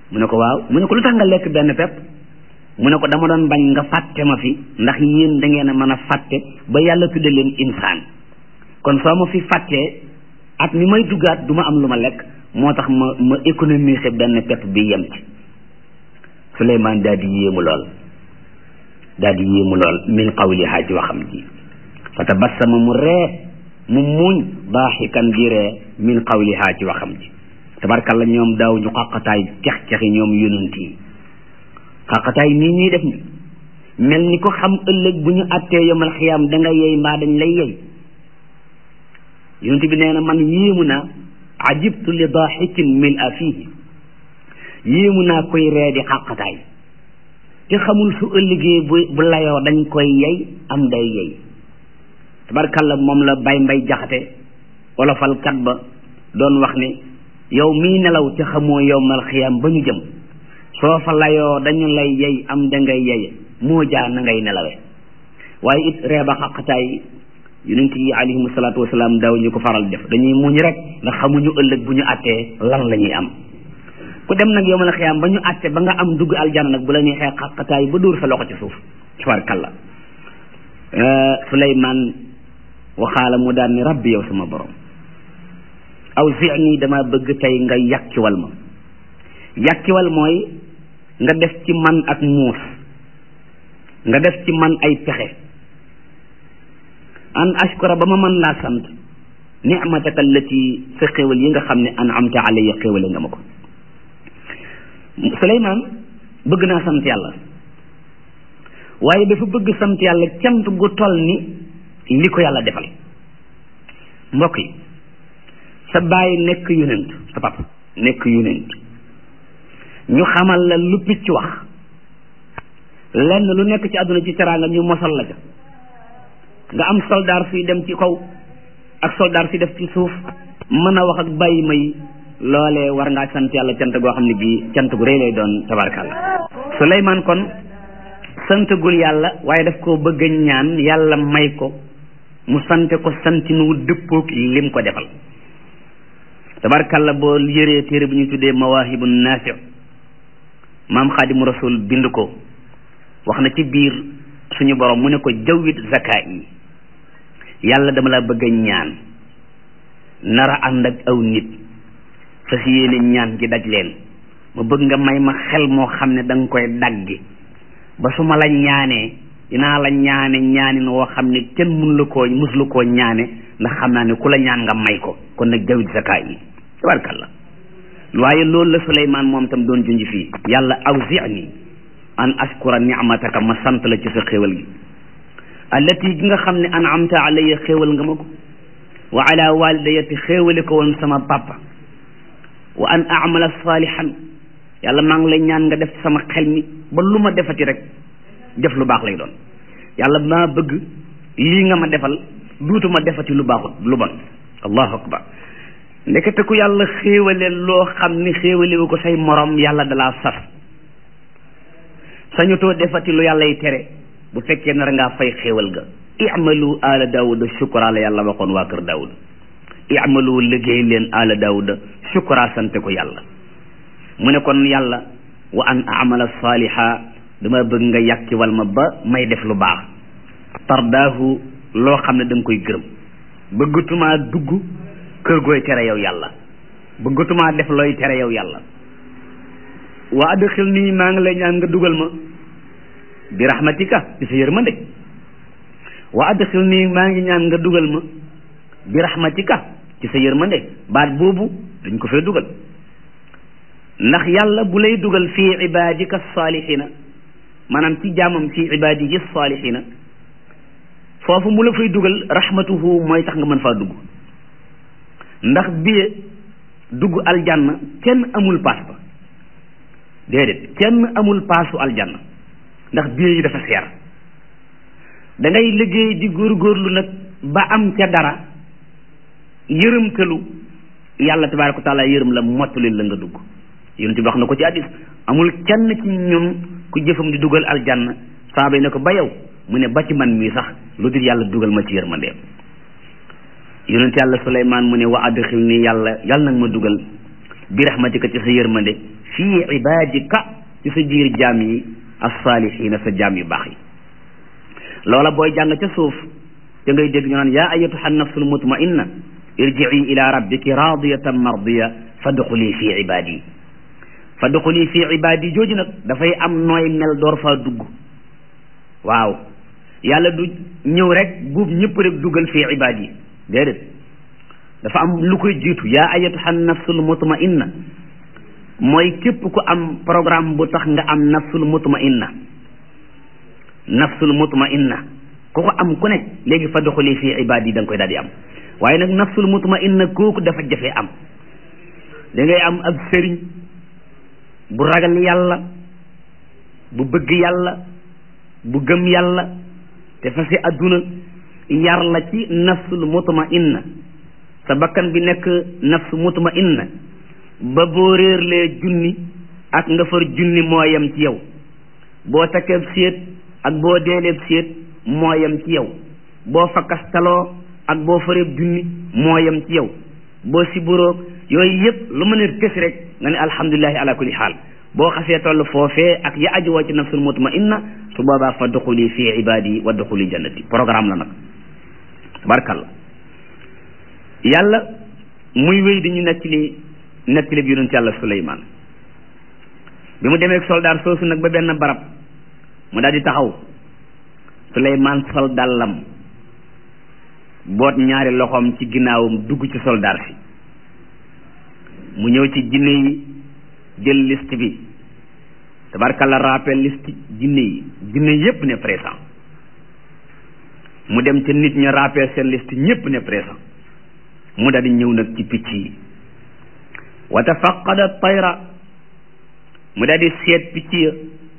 mu ne ko waaw mu ne ko lu tax nga lekk benn pepp mu ne ko dama doon bañ nga fàtte ma fi ndax yéen da ngeen a mën a fàtte ba yàlla tudde leen insaan kon soo ma fi fàttee at mi may duggaat du ma am lu ma lekk moo tax ma ma économiser benn pepp bi yem ci Suleymaan daal di yéemu lool daal di yéemu lool min qawlihaa ci waxam ji fa tabassama mu ree mu muuñ daaxikan di ree min qawlihaa ci waxam ji tabarkalla ñoom daaw ñu xaqataay cex-cexi ñoom yonent yi xaqataay nii ñuy def ni mel ni ko xam ëllëg bu ñu attee yomal xiyaam da nga yey mbaa dañ lay yey yonent bi nee na man yéemu naa ajibtu li daaxikin mil a fiihi yéemu naa koy ree di xaqataay te xamul su ëllëgee bu bu layoo dañ koy yey am day yey tabarkalla moom la bay mbay jaxate olofalkat ba doon wax ni yow mii nelaw te xamoo yowmal xiyaam ba ñu jëm soo fa layoo dañu lay yey am da ngay yeye moo jaa na ngay nelawe waaye it reeba xaqataay yonent yi alayhimu salaatu wasalaam daaw ñu ko faral def dañuy muñ rek ndax xamuñu ëllëg bu ñu àttee lan la ñuy am ku dem nag yowmal xiyaam ba ñu àtte ba nga am dugg aljana nag bu la neexee xaqataay ba dóor sa loxo ci suuf tabarkalla Suleymaan waxaala mu daan ni rabbi yow sama borom aw zini dama bëgg tey nga yàkkiwal ma yàkkiwal mooy nga def ci man ak muus nga def ci man ay pexe an ashkura ba ma mën laa sant nicmataka allati sa xéwal yi nga xam ne an amta alayya xéwale nga ma ko Suleymaan bëgg naa sant yàlla waaye dafa bëgg sant yàlla cant gu toll ni li ko yàlla defal mbokk yi sa bàyyi nekk yonent sa papa nekk yonent ñu xamal la lu picc wax lenn lu nekk ci àdduna ci teraanga ñu mosal la ca nga am soldaar suy dem ci kaw ak soldaar si def ci suuf mën a wax ak bàyyi may loolee war ngaa sant yàlla cant goo xam ne bii cant gu rëy lay doon tabarkàlla Suleymaan kon santagul yàlla waaye daf koo bëgg a ñaan yàlla may ko mu sante ko santinu dëppoog lim ko defal tabarkàlla boo yëree téere bu ñu tuddee mawaahibu naafi maam xaadimu rasul bind ko wax na ci biir suñu borom mu ne ko jawwit zaka yi yàlla dama la bëgg a ñaan nara ànd ak aw nit fas yéene ñaan gi daj leen ma bëgg nga may ma xel moo xam ne da nga koy daggi ba su ma la ñaanee dinaa la ñaane ñaanin woo xam ne kenn mun la koo mus la koo ñaane ndax xam naa ne ku la ñaan nga may ko kon nag jawit zaka yi tabarkalla waaye loolu la Suleymaan moom tam doon junj fii yàlla awzi'ni an ashkura ni'mataka ma sant la ci sa xéewal gi allati gi nga xam ne an'amta alayya xéewal nga ma ko wa ala walidayati xéewale ko woon sama papa wa an a'mala salihan yàlla maa ngi lay ñaan nga def sama xel mi ba lu ma defati rek def lu baax lay doon yàlla maa bëgg lii nga ma defal duutuma defati lu baaxut lu bon allahu akbar ndekete ku yàlla xéewale loo xam ni xéewalewu ko say morom yàlla dalaa sas sañutoo defati lu yàlla yi tere bu fekkee nar ngaa fay xéewal ga i'malu ala daawuda shukra la yàlla waxoon waa kër daawuda i'malu liggéey leen ala daawuda shukra sante ko yàlla mu ne kon yàlla wa an amala saaliha dama bëgg nga yàkkiwal ma ba may def lu baax tardaahu loo xam ne da nga koy gërëm bëggatumaa dugg kër gooy tere yow yàlla bëggatumaa def looy tere yow yàlla wa adxil nii maa ngi lay ñaan nga dugal ma bi rahmatika ci sa yërmande wa adxil nii maa ngi ñaan nga dugal ma bi rahmatika ci sa yërmande baat boobu dañ ko fee dugal ndax yàlla bu lay dugal fii ibadika salihina maanaam ci jaamam fii ibadihi salihina foofu mu la fay dugal rahmatuhu mooy tax nga mën faa dugg ndax biye dugg aljanna kenn amul paas ba déedéet kenn amul paasu aljanna ndax biye yi dafa seer da ngay liggéey di góorgóorlu nag ba am ca dara yërëmtalu yàlla tabaaraka wa taala yërëm la mottali la nga dugg yonent bi wax na ko ci hadiis amul kenn ci ñun ku jëfam di dugal aljanna saaba yi ne ko ba yow mu ne ba ci man mii sax lu dul yàlla dugal ma ci yërmandeem yonent yàlla Suleymaan mu ne wa adxil nii yàlla yàlla nag ma dugal bi rahmatika ci sa yërmande fii ibadika ci sa biir jaam yi as-saalihiina sa jaam yu baax yi loola booy jàng ca suuf te ngay dégg ñu naan yaa ayyatuha nafsul mutmainna irji'i ila rabbiki radiyatan mardiya fadxuli fi ibadi fadxuli fi ibadi jooju nag dafay am nooy mel door faa dugg waaw yàlla du ñëw rek buub ñëpp rek dugal fi ibadi déedéet dafa am lu koy jiitu yaa ayyatuha nafsul mutmainna mooy képp ku am programme bu tax nga am nafsul mutmainna nafsul mutmainna ku ko am ku ne léegi fa doxali fii ibaad yi da nga koy daal di am waaye nag nafsul mutmainna kooku dafa jafe am da ngay am ab sëriñ bu ragal yàlla bu bëgg yàlla bu gëm yàlla te fa si adduna yar la ci nafsul mutmainna sa bakkan bi nekk nafsu mutmainna ba boo réerlee junni ak nga far junni moo yem ci yow boo takkeeb séet ak boo deeleeb séet moo yem ci yow boo fakkastaloo ak boo fareeb junni moo yem ci yow boo siburoog yooyu yëpp lu mën a kës rek nga ne alhamdulilahi ala kulli xaal boo xasee toll foofee ak ya aju woo ci nafsul mutmainna su boobaa fa duxuli fi ibadi wa duxuli jannati programme la nag tabarkalla yàlla muy wéy di ñu nettali nettali bi yonent yàlla Suleymaan bi mu demee soldaar soosu nag ba benn barab mu daal di taxaw Suleymaan sol dàllam boot ñaari loxoom ci ginnaawam dugg ci soldaar si mu ñëw ci jinne yi jël liste bi tabarkalla rappel liste jinne yi jinne yépp ne présent mu dem ca nit ña rappel seen liste ñépp ne présent mu daal di ñëw nag ci picc yi wa tafaqada tayra mu daal di seet picc ya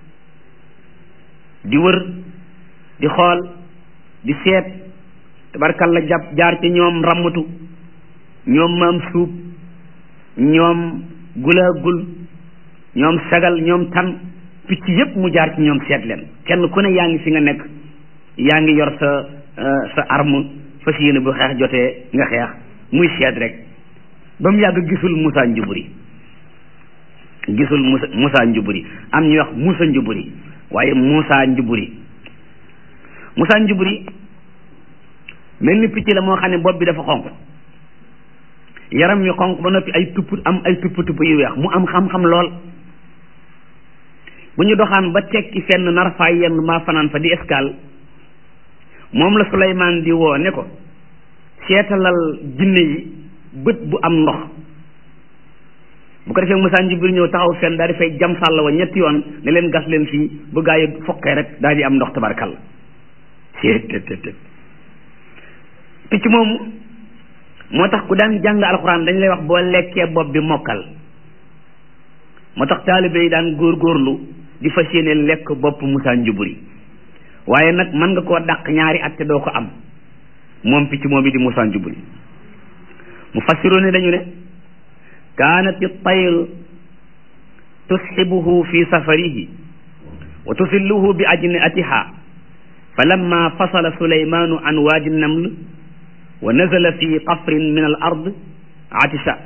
di wër di xool di seet tabarkalla jàpp jaar ci ñoom rammatu ñoom maam suub ñoom gulaagul ñoom sagal ñoom tan picc yépp mu jaar ci ñoom seet leen kenn ku ne yaa ngi fi nga nekk yaa ngi yor sa sa arme fas yéene bu xeex jotee nga xeex muy seet rek ba mu yàgg gisul Moussa Njuburi gisul Moussa Moussa Njuburi am ñuy wax Moussa Njuburi waaye Moussa Njuburi Moussa Njuburi mel ni picc la moo xam ne bopp bi dafa xonq yaram wi xonq ba noppi ay tupp am ay tupp tupp yu weex mu am xam-xam lool bu ñu doxaan ba tekki fenn nar faa yenn maa fanaan fa di escale moom la Suleymaan di woo ne ko seetalal jinne yi bët bu am ndox bu ko defee Moussa Njuburi ñëw taxaw fenn daal di fay jam sàll wa ñetti yoon ne leen gas leen fii bu gaa yi fokkee rek daal di am ndox tabarkal seet picc moomu moo tax ku daan jàng alxuraan dañ lay wax boo lekkee bopp bi mokkal moo tax taalibe yi daan góorgóorlu di fas yéene lekk bopp Moussa Njuburi waaye nag mën nga koo dàq ñaari at te doo ko am moom picc moom bi di Moussa Njuburi mu fassiru ne dañu ne kaanat tayr tusxibuhu fi safarihi wa tusilluhu bi ajniatiha fa lamma fasala sulaymanu an waadi naml wa nazala fi qafrin min al ard atisa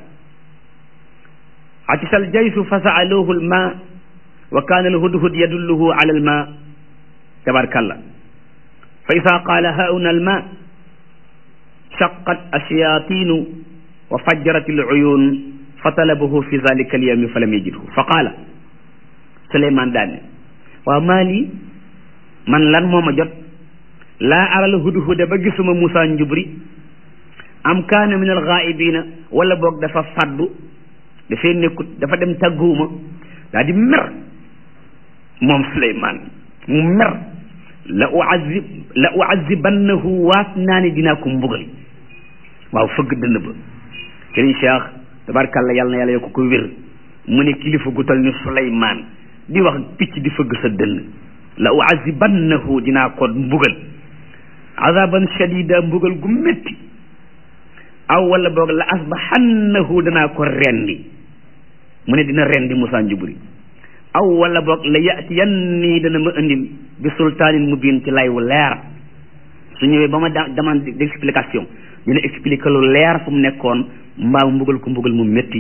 atisa aljaysu fa saaluhu alma wa kaana alhudhud yadulluhu ala alma tabarkalla fa ida qaala hauna alma shaqat ashayatinu wa fajjarat aluyun fa talabahu fi zalika alyawmi fa lam yajidhu fa qaala Suleymaan daane waaw maa lii man lan moo ma jot laa aral hudhuda ba gisuma Moussa Njubri am kaana min alxaaibina wala boog dafa faddu dafay nekkut dafa dem tàgguwuma daa di mer moom Suleymaan mu mer la uazib la uazibannahu waat naa ne dinaa ko mbugal waaw fëgg dënn ba Sëriñ Cheikh tabarkàlla yàlla na yàlla yokk ko wér mu ne kilifa gu tal ni Suleymaan di wax picc di fëgg sa dënn la uazibannahu dinaa ko mbugal azaban shadida mbugal gu métti aw wala boog la asbahannahu danaa ko rendi mu ne dina rendi Moussa Njuburi aw wala boog la yatiyanni dana ma indil bi sultaanin mubin ci lay wu leer su ñëwee ba ma demande d'explication dina expliquer lu leer fu mu nekkoon mbaa mbugal ko mbugal mu métti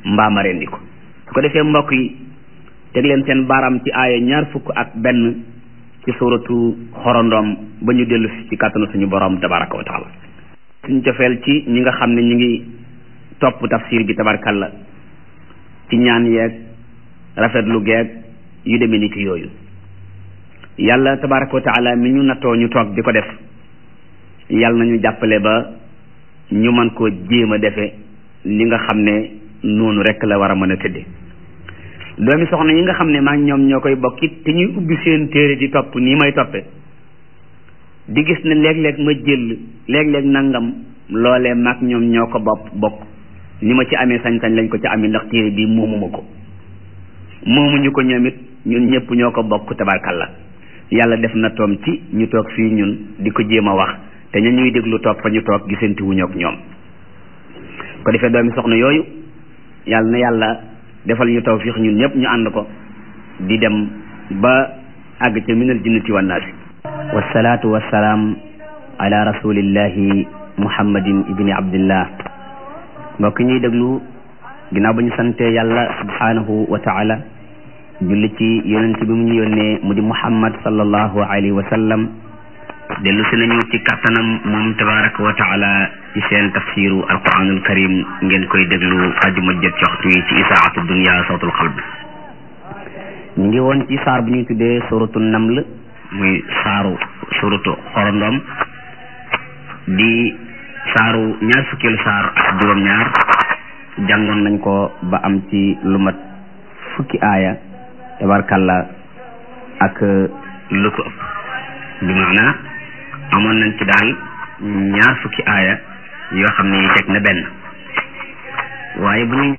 mbaa ma rendi ko su ko defee mbokk yi teg leen seen baaraam ci aaya ñaar fukk ak benn ci suratu xorondoom ba ñu dellu si ci kàttanu suñu borom tabaraka wa taala suñu cofeel ci ñi nga xam ne ñu ngi topp tafsir bi tabarkalla ci ñaan yeeg rafetlu geeg yu demee ni ki yooyu yàlla tabaraka wa taala mi ñu nattoo ñu toog di ko def yàlla nañu jàppale ba ñu mën koo jéem a defe li nga xam ne noonu rek la war a mën a tëdde doomi soxna yi nga xam ne maa ngi ñoom ñoo koy bokkit te ñuy ubbi seen téere di topp nii may toppe di gis ne léeg-léeg ma jël léeg-léeg nangam loolee maag ñoom ñoo ko bopp bokk ni ma ci amee sañ-sañ lañ ko ci amee ndax téere bii moomuma ko moomuñu ko ñoom it ñun ñëpp ñoo ko bokk tabarkalla yàlla def na toom ci ñu toog fii ñun di ko jéem a wax te ñu ñuy déglu toog fa ñu toog gisanti wuñu ak ñoom ko defee doomi soxna yooyu yàlla na yàlla defal ñu tawfiix ñun ñëpp ñu ànd ko di dem ba àgg ca minal jinnati wan naasi wasalaatu wasalaam ala rasulillahi muhammadin ibni abdillah mbokk ñuy déglu ginnaaw ba ñu sante yàlla subhanahu wa taala julli ci yonent bi mu ñu yónnee mu di muhammad sallallahu alayhi wa sallam dellu si nañu ci kattanam moom tabaraka wa taala ci seen tafsiru alquranul karim ngeen koy déglu ajuma jot ci waxtu yi ci isaatu dunia sawtul xalb ñu ngi woon ci saar bu ñuy tuddee suratu naml muy saaru suratu xorondom di saaru ñaar fukkeelu saar ak juróom-ñaar jàngoon nañ ko ba am ci lu mat fukki aaya tabarkalla ak lu ko ëpp bi maana amoon nañ ci daal ñaar fukki aaya yoo xam ne teg na benn waaye bu ñu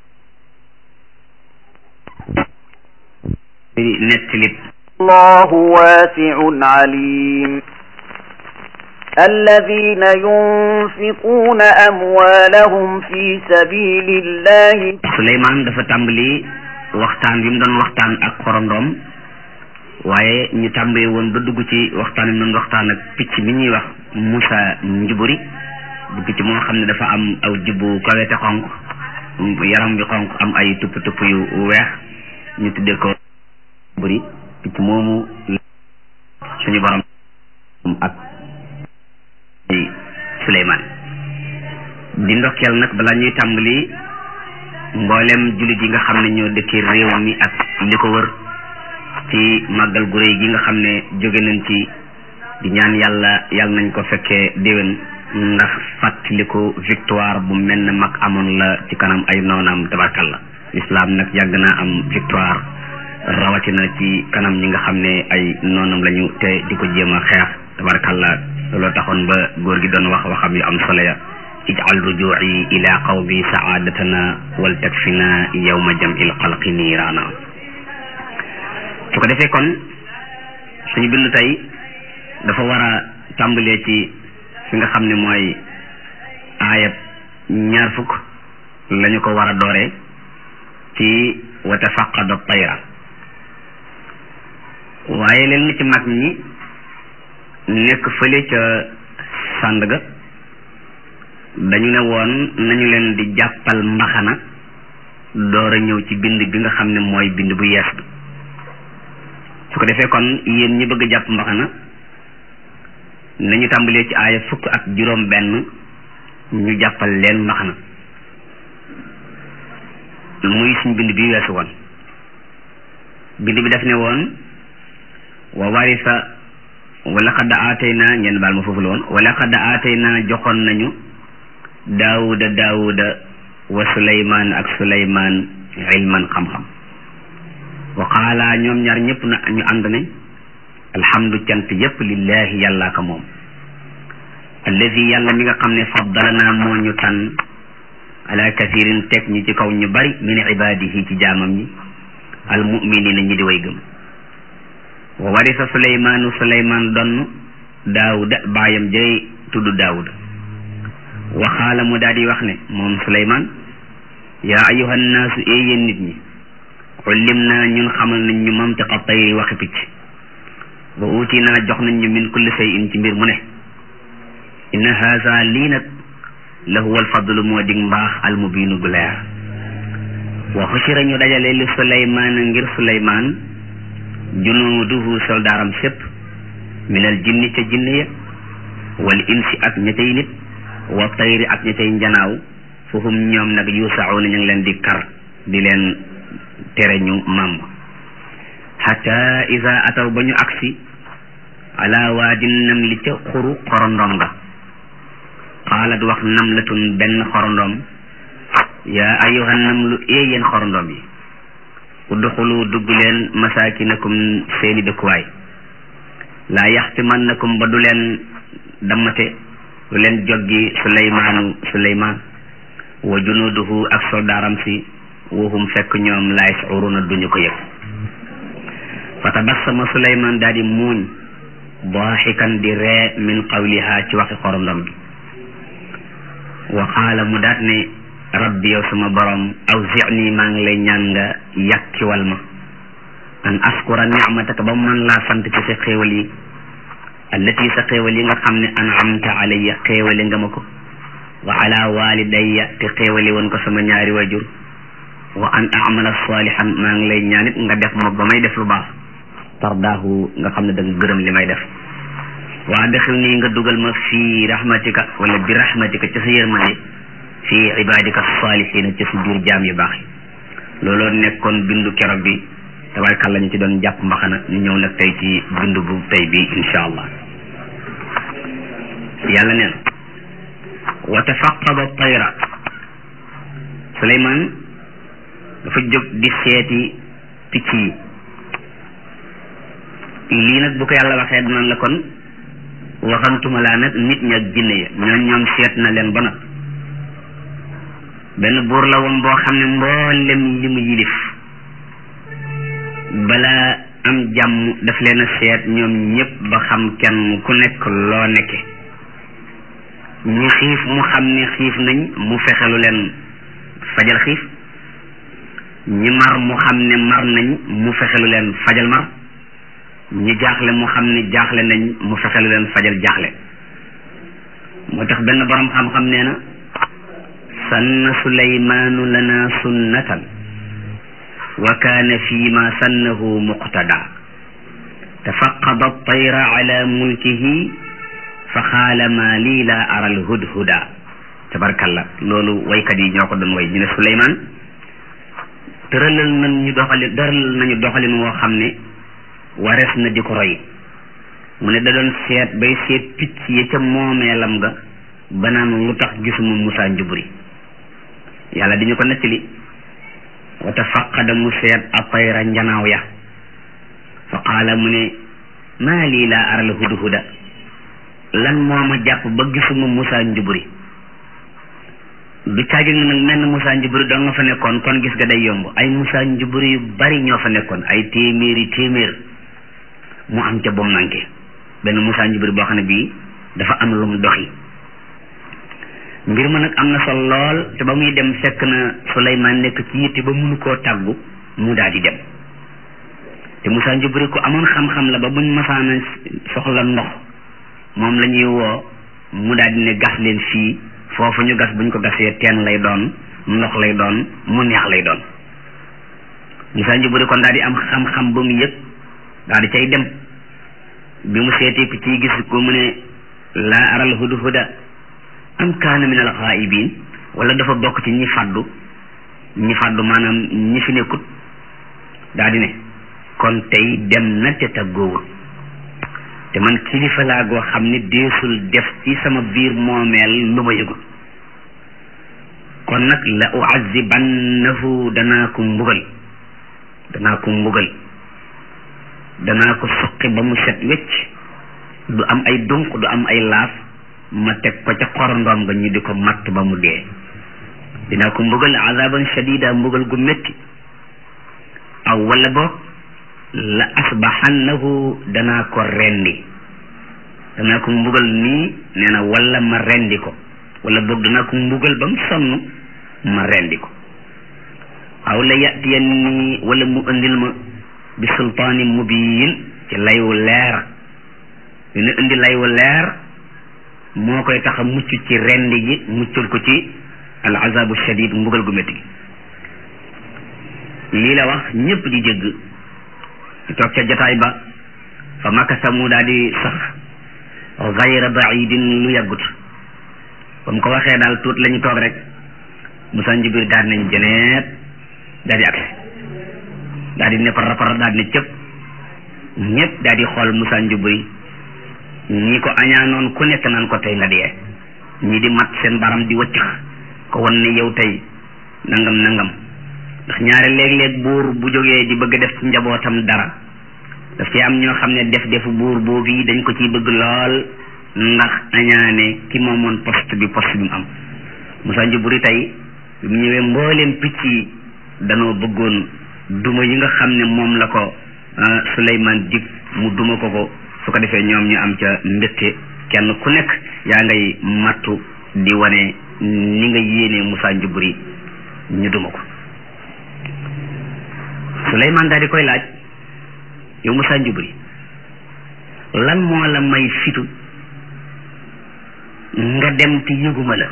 nettalit الله واسع عليم الذين ينفقون أموالهم في سبيل الله Suleymaan dafa tàmbali waxtaan bi mu doon waxtaan ak xorondoom waaye ñu tàmbali woon ba dugg ci waxtaan bi mu doon waxtaan ak picc mi ñuy wax Musa njuburi bu picc moo xam ne dafa am aw jubbu kawete xonq yaram bi xonq am ay tupp tupp yu weex ñu tuddee ko buri picc moomu suñu borom ak Suleymaan di ndokkeel nag balaa ñuy tàmbali mboolem jullit yi nga xam ne ñoo dëkkee réew mi ak li ko wër ci màggal gu réy gi nga xam ne jóge nañ ci di ñaan yàlla yàlla nañ ko fekkee déwén ndax fàttaliku victoire bu mel ne mag amoon la ci kanam ay noonam tabarkalla islam nag yàgg naa am victoire rawatina ci kanam ñi nga xam ne ay noonam lañu te di ko jéem a xeex tabarkalla looloo taxoon ba góor gi doon wax waxam yu am solo ya ijal rujuci ila qawmi saadatana wal takfina yawma jam'il xalqi niiraana su ko defee kon suñu bindu tey dafa war a tàmbalee ci fi nga xam ne mooy aayab ñaar fukk lañu ko war a dooree ci wa tafaqada tayra waaye leen ci mag ñi nekk fële ca Sandaga dañu ne woon nañu leen di jàppal mbaxana door a ñëw ci bind bi nga xam ne mooy bind bu yees bi su ko defee kon yéen ñi bëgg a jàpp mbaxana nañu tàmbalee ci aaya fukk ak juróom benn ñu jàppal leen mbaxana muy suñ bind bi weesu woon bind bi def ne woon wa warisa wala xadd aatayna ngeen baal ma foofu la woon wala xadd aatayna joxoon nañu daawuda daawuda wa suleymaan ak suleymaan ilman xam-xam wa qaala ñoom ñaar ñëpp na ñu ànd ne alhamdu cant yépp lillahi yàllaa ka moom alladi yàlla mi nga xam ne faddalana moo ñu tànn ala kathirin teg ñu ci kaw ñu bari min ibadihi ci jaamam ñi almuminina ñi di way gëm wa warisa suleymaanu suleymaan donn daawuda baayam jay tudd daawuda waxaala mu daal di wax ne moom suleymaan yaa ayuha nnaasu ee yéen nit ñi ullim naa ñun xamal nañ ñu mantiqa tayri waxi picc wa uuti naa jox nañ ñu min kulli shay'in ci mbir mu ne inna haza lii nag la huwa alfadlu moo dig mbaax almubiinu gu leer wa xushira ñu dajale li suleymaan ngir suleymaan junuuduhu soldaaram sépp minal jinni ca jinne ya wal insi ak ña cay nit wa tayri ak ña cay njanaaw foofu ñoom nag yuusauna ñu ngi leen di kar di leen tere ñu màmm xata ida ataw ba ñu agsi ala waadin nam li ca xuru xorondom nga qaalat wax namlatun benn xorondom yaa ayuha namlu ee yéen xorondom yi udxulu dugg leen masakinakum seeni dëkkuwaay laa yaxtimannakum ba du leen dammate du leen joggi suleymaanu suleymaan wa junuduhu ak soldaaram si wahum fekk ñoom laa yashuruna duñu ko yëg fa tabassama suleymaan daal di muuñ daaxikan di ree min qawliha ci waxi xorondom bi wa qaala mu daat ne rabbi yow sama borom awzicni maa ngi lay ñaan nga yàkkiwal ma an askura nicmataka ba mu mën laa sant ci sa xéewal yi allati sa xéewal yi nga xam ne anamta alayya xéewale nga ma ko wa ala walidayya te xéewale woon ko sama ñaari wajur wa an amala salihan maa ngi lay ñaanit nga def ma ba may def lu baax tardaahu nga xam ne da nga gërëm li may def wa adxil nii nga dugal ma fii rahmatika wala bi rahmatika ci sa yërmande fii ibadika salihina ci sa biir jaam yu baax yi looloo nekkoon bindu keroog bi tabarkàlla ñu ci doon jàpp mbaxana ñu ñëw nag tey ci bindu bu tey bi insha allah yàlla neen wa tafaqada tayra suleymaan dafa jóg di seeti picc yi lii nag bu ko yàlla waxee dinañ la kon waxantuma laa nag nit ñi ak jinne ya ñoom ñoom seet na leen ba nag benn buur la woon boo xam ne mboolem li mu yilif balaa am jàmm daf leen a seet ñoom ñëpp ba xam kenn ku nekk loo nekke ñi xiif mu xam ne xiif nañ mu fexelu leen fajal xiif ñi mar mu xam ne mar nañ mu fexelu leen fajal mar ñi jaaxle mu xam ne jaaxle nañ mu fexelu leen fajal jaaxle moo tax benn borom xam-xam nee na sanna suleymaanu lana sunnatan wa kaana fi ma sannahu muqtada tafaqada tayra ala mulkihi fa xaala ma lii laa aral hudhuda tabarkalla loolu waykat yi ñoo ko doon way ñu ne suleymaan tëralal nañu doxalin tëralal nañu doxalin woo xam ne warees na di ko roy mu ne da doon seet bay seet picc yi ca moomeelam nga ba naan lu tax gisuma Musaa njuburi yàlla di ñu ko nettali wa tafaqada mu seet a tayra njanaaw ya fa qaala mu ne maa lii laa aral hudhuda lan moo ma jàpp ba gisuma Musaa njuburi du caagi nga nag menn Musaa njuburi doo nga fa nekkoon kon gis nga day yomb ay Musaa njuburi yu bari ñoo fa nekkoon ay téeméeri téeméer mu am ca bom manqué benn Musaa njuburi boo xam ne bii dafa am lu mu doxi mbir ma nag am na solo lool te ba muy dem fekk na Suleymaan nekk ci yitte ba munu koo tàggu mu daal di dem te Musaa njuburi ku amoon xam-xam la ba buñ masaana soxla ndox moom la ñuy woo mu daal di ne gas leen fii foofu ñu gas buñ ko gasee teen lay doon ndox lay doon mu neex lay doon Musaa njuburi kon daal di am xam-xam ba mu yëg daal di cay dem bi mu seetee picc yi gis ko mu ne laa aral hudhuda am kaana min al ghaibin wala dafa bokk ci ñi fàddu ñi fàddu maanaam ñi fi nekkut daal di ne kon tey dem na te tàggoowul te man kilifa laa goo xam ne deesul def ci sama biir moomeel lu ma yëgul kon nag la uazibannahu danaa ko mbugal danaa ko mbugal danaa ko suqi ba mu set wecc du am ay dunq du am ay laaf ma teg ko ca xorondoom nga ñu di ko matt ba mu dee dinaa ko mbugal azaban shadida mbugal gu métti aw wala boog la asbaxannahu danaa ko rendi danaa ko mbugal nii nee na wala ma rendi ko wala boog danaa ko mbugal ba mu sonn ma rendi ko aw la yatiyan nii wala mu indil ma bi sultaani mubiin ci layu leer dina indi layu leer moo koy tax a mucc ci rendi gi muccal ko ci al azabu shadid mbugal gu métti gi lii la wax ñëpp di jégg ñu toog ca jataay ba fa makasa mu daal di sax gayra baidin lu yàggut ba mu ko waxee daal tuut la ñu toog rek Musaa Njubir daal nañ jëneet daal di agsi daal di ne par rapport daal di ne cëpp ñëpp daal di xool Musaa Njubir ñi ko añaanoon ku nekk naan ko tey nga dee ñi di mat seen baram di wëccëx ko won ne yow tey nangam nangam ndax ñaare léeg-léeg buur bu jógee di bëgg def ci njabootam dara daf ci am ñoo xam ne def defu buur boobu yi dañ ko ciy bëgg lool ndax añaane ki moomoon poste bi poste bi mu am Musaa Njuburi tey bi mu ñëwee mbooleem picc yi danoo bëggoon duma yi nga xam ne moom la ko Suleymaan dig mu duma ko ko su ko defee ñoom ñu am ca mbégte kenn ku nekk yaa ngay mattu di wane ni nga yéenee Musaa Njuburi ñu duma ko Suleymaan daal di koy laaj yow Musaa Njuburi lan moo la may fitu nga dem te yëguma la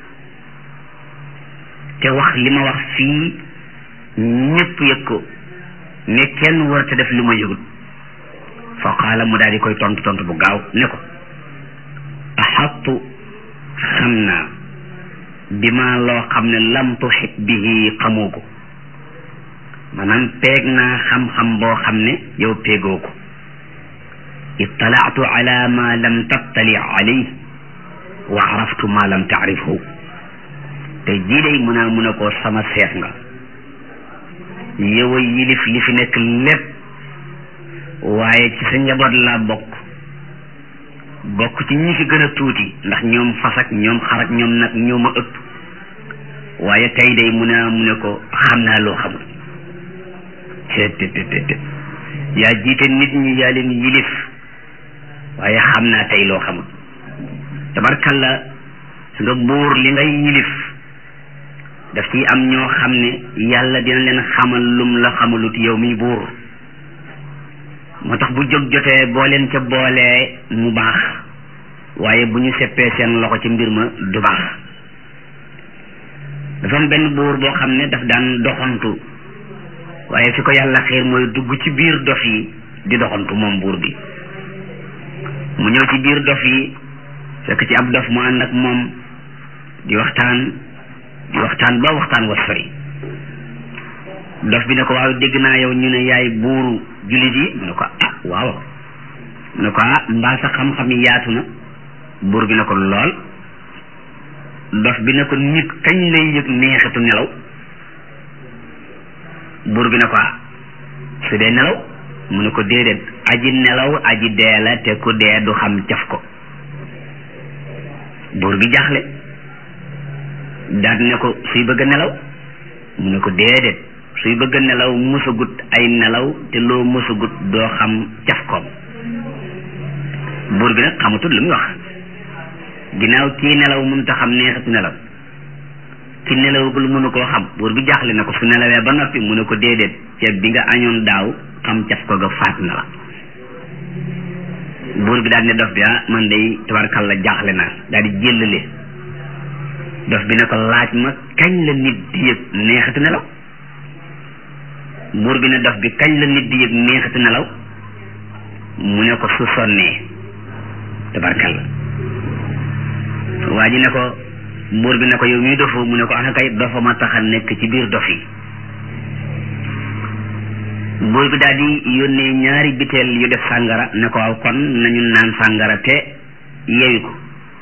te wax li ma wax fii ñëpp yëg ko ne kenn war te def li ma yëgut fa qaala mu daal di koy tontu tontu bu gaaw ne ko axattu xam naa bi ma loo xam ne lam tuxit bihi xamoo ko maanaam peeg naa xam-xam boo xam ne yow peegoo ko ittalaatu ala ma lam tattali alayh wa araftu ma lam taarifhu te jii day mun a mun a koo sama seet nga yow a yilif li fi nekk lépp waaye ci sa njaboot laa bokk bokk ci ñi fi gën a tuuti ndax ñoom fas ak ñoom xar ak ñoom nag ñoo ma ëpp waaye tey day mun a mu ne ko xam naa loo xamul te te te yaa jiite nit ñi yaa leen yilif waaye xam naa tey loo xamul tabarkalla su nga buur li ngay yilif daf ci am ñoo xam ne yàlla dina leen xamal lum la xamalut yow mi buur moo tax bu jóg jotee boo leen ca boolee mu baax waaye bu ñu seppee seen loxo ci mbir ma du baax dafa am benn buur boo xam ne daf daan doxantu waaye fi ko yàlla xiir mooy dugg ci biir dof yi di doxantu moom buur bi mu ñëw ci biir dof yi fekk ci ab dof mu ànd ak moom di waxtaan di waxtaan ba waxtaan wa sori dof bi ne ko waaw dégg naa yow ñu ne yaay buuru jullit yi mu ne ko ah waaw mu ne ko ah mbaa sa xam-xam yi yaatu na buur bi ne ko lool dof bi ne ko nit kañ lay yëg neexitu nelaw buur bi ne ko ah su dee nelaw mu ne ko déedéet aji nelaw aji dee la te ku dee du xam caf ko buur bi jaaxle daal ne ko suy bëgg a nelaw mu ne ko déedéet suy bëgg a nelaw mësagut ay nelaw te loo mësagut doo xam caf koom buur bi nag xamatul lu muy wax ginnaaw kii nelaw mënut a xam neexatu nelaw ki nelawagul mënu koo xam buur bi jaaxle na ko su nelawee ba noppi mu ne ko déedéet ceeb bi nga añoon daaw xam caf ko ga faat na la buur bi daal ne dof bi ah man day tabarkalla jaaxle naa daal di jëllale dof bi ne ko laaj ma kañ la nit di yëg neexatu nelaw buur bi ne dof bi kañ la nit di yëg neexatu nelaw mu ne ko su sonnee tabarkalla waa ji ne ko buur bi ne ko yow mii dofu mu ne ko ah kay dofa ma tax a nekk ci biir dof yi buur bi daal di yónnee ñaari biteel yu def sàngara ne ko waaw kon nañu naan sàngara te yewi ko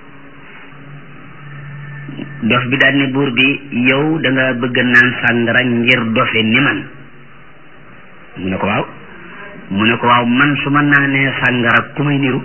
dof bi daal ne buur bi yow da nga bëgg naan sàngara ngir dofe ni man mu ne ko waaw mu ne ko waaw man su ma naanee sàngara ku may niru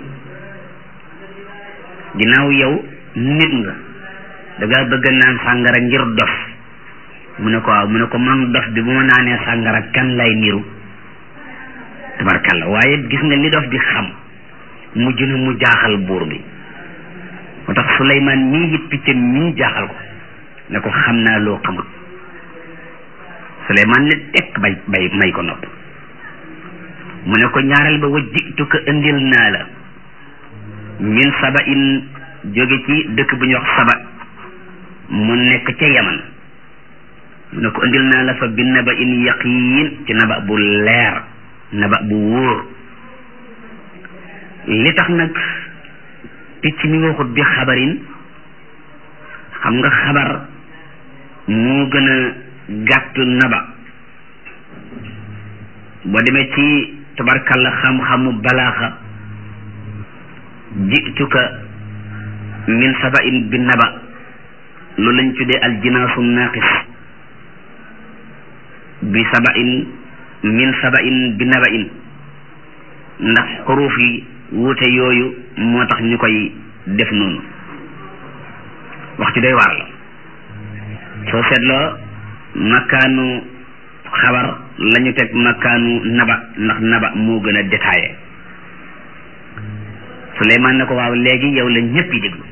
ginnaaw yow nit nga da nga bëgg naan sàngara ngir dof mu ne ko waaw mu ne ko man dof bi bu ma naanee sàngara kan lay niru tabarkalla waaye gis nga li dof di xam mujj na mu jaaxal buur bi moo tax Suleymaan mii it piccam mii jaaxal ko ne ko xam naa loo xamut Suleymaan ne tekk bay bay may ko nopp mu ne ko ñaareel ba wa jitu ko indil naa la min saba in jóge ci dëkk bu ñuy wax saba mu nekk ca yaman mu ne ko indil naa la fa bi naba in yaqiin ci naba bu leer naba bu wóor li tax nag picc mi waxut bi xabarin xam nga xabar moo gën a gàtt naba boo demee ci tabarkalla xam-xamu balaaxa jituka min saba in bi naba loolu lañ tuddee al jinaasu naaqis bi saba in min saba in bi naba in ndax xuruuf yi wuute yooyu moo tax ñu koy def noonu wax ci doy waar la soo seetloo makkaanu xabar la ñu teg makkaanu naba ndax naba moo gën a détaillé Suleymaan ne ko waaw léegi yow la ñëpp yi déglu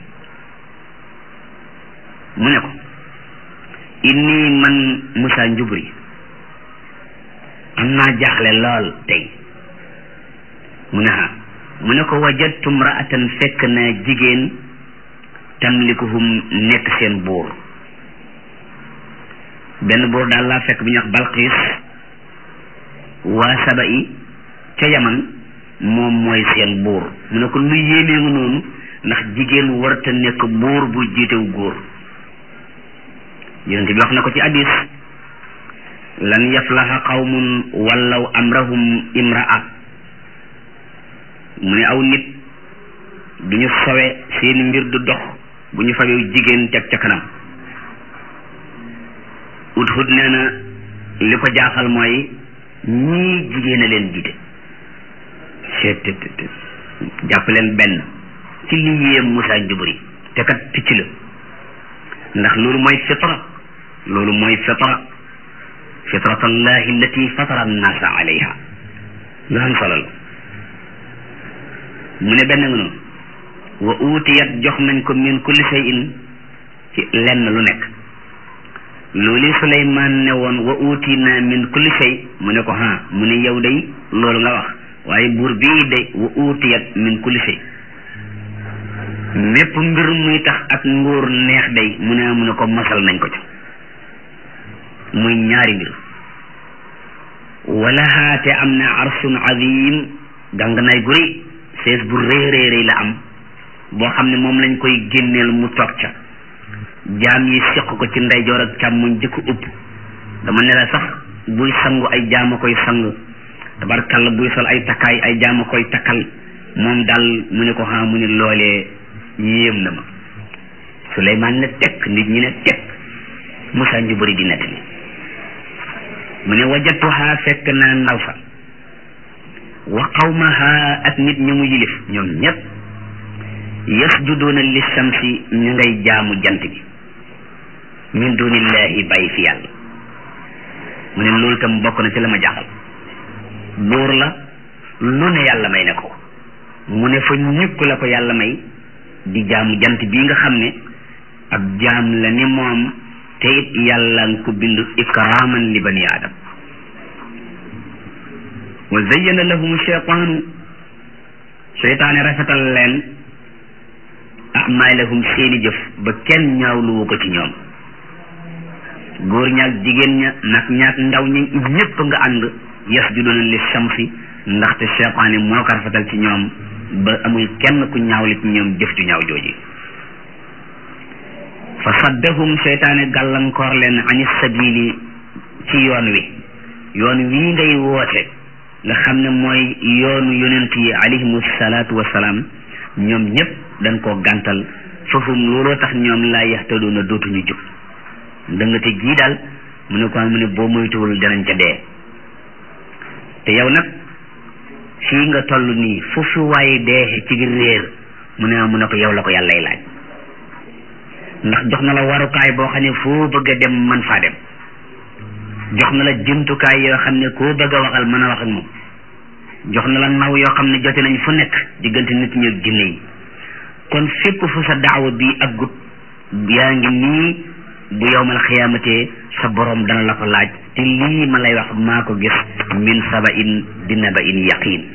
mu ne ko inni man Musaa Njuburi am naa jaaxle lool tey mu ne ha mu ne ko wajadtu mraatan fekk na jigéen tamlikuhum nekk seen buur benn buur daal laa fekk bi ñuy wax Balqiis waa saba yi ca yaman moom mooy seen buur mu ne ko lu yéemee nga noonu ndax jigéen warta nekk buur bu jiitew góor yonent bi wax na ko ci hadis lan yaflaha qawmun wallaw amrahum imraa mu ne aw nit du ñu sowe seeni mbir du dox bu ñu fabew jigéen teg ca kanam ut hut nee na li ko jaaxal mooy ñii jigéen a leen jiite seet jàpp leen benn ci li yéem Musaa Njuburi te kat picc la ndax loolu mooy fitra loolu mooy fitra fitrata allahi allati fatara annaasa alayha lu am solo la mu ne benn nga noonu wa uutiyat jox nañ ko min kulli shay'in ci lenn lu nekk loolu Suleymaan ne woon wa uutina min kulli shay mu ne ko ha mu ne yow day loolu nga wax waaye buur bii day wa uutiyat min kulli shay mépp mbir muy tax ak nguur neex day mu ne mu ne ko masal nañ ko ci muy ñaari mbir wala haate am na arsun azim gàng nay guri sees bu rëy rëy rëy la am boo xam ne moom lañ koy génneel mu toog ca jaam yi seq ko ci ndeyjoor ak càmmoñ jëkk upp dama ne la sax buy sangu ay jaama koy sang tabarkalla buy sol ay takkaay ay jaama koy takkal moom daal mu ne ko xam mu ne loolee yéem na ma Suleymaan ne tekk nit ñi ne tekk Musaa Njuburi di nettali mu ne wajatuha fekk naa ndaw sa wa qawmaha ak nit ñi mu yilif ñoom ñépp yasjuduuna li shamsi ñu ngay jaamu jant bi min dunillahi bàyyi fi yàlla mu ne loolu tam bokk na ci la ma jaaxal buur la lu ne yàlla may na ko mu ne fa ñëpp la ko yàlla may di jaamu jant bii nga xam ne ab jaam la ni moom te it yàlla nga ko bind ikraman li bani adam wa zayyana lahum cheytaanu cheytaane rafetal leen amalahum seeni jëf ba kenn ñaawluwu ko ci ñoom góor ñaak jigéen ña nag ñaak ndaw ñi ñépp nga ànd yasjuduna li shamsi ndaxte cheytaane moo ko rafetal ci ñoom ba amul kenn ku ñaawli ci ñoom jëf ju ñaaw jooji fa saddahum cheytaane gàllankoor leen ani sabili ci yoon wi yoon wii ngay woote nga xam ne mooy yoonu yonent yi alayhimu salaatu wasalaam ñoom ñépp dañ koo gàntal fafum looloo tax ñoom laa yaxtadoona dootuñu jub dëngate jii daal mu ne ko mu ne boo moytuwul danañ ca dee te yow nag fii nga toll nii foofu waaye dee ci réer mu ne mu ne ko yow la ko yàllay laaj ndax jox na la warukaay boo xam ne foo bëgg a dem man faa dem jox na la jumtukaay yoo xam ne koo bëgg a waxal mën a wax ak moom jox na la naw yoo xam ne jote nañ fu nekk diggante nit ñi ak jinne yi kon fépp fu sa daawa bi ak gut yaa ngi nii bu yowmal xiyaamatee sa borom dana la ko laaj te lii ma lay wax maa ko gis min saba in bi naba in yaqin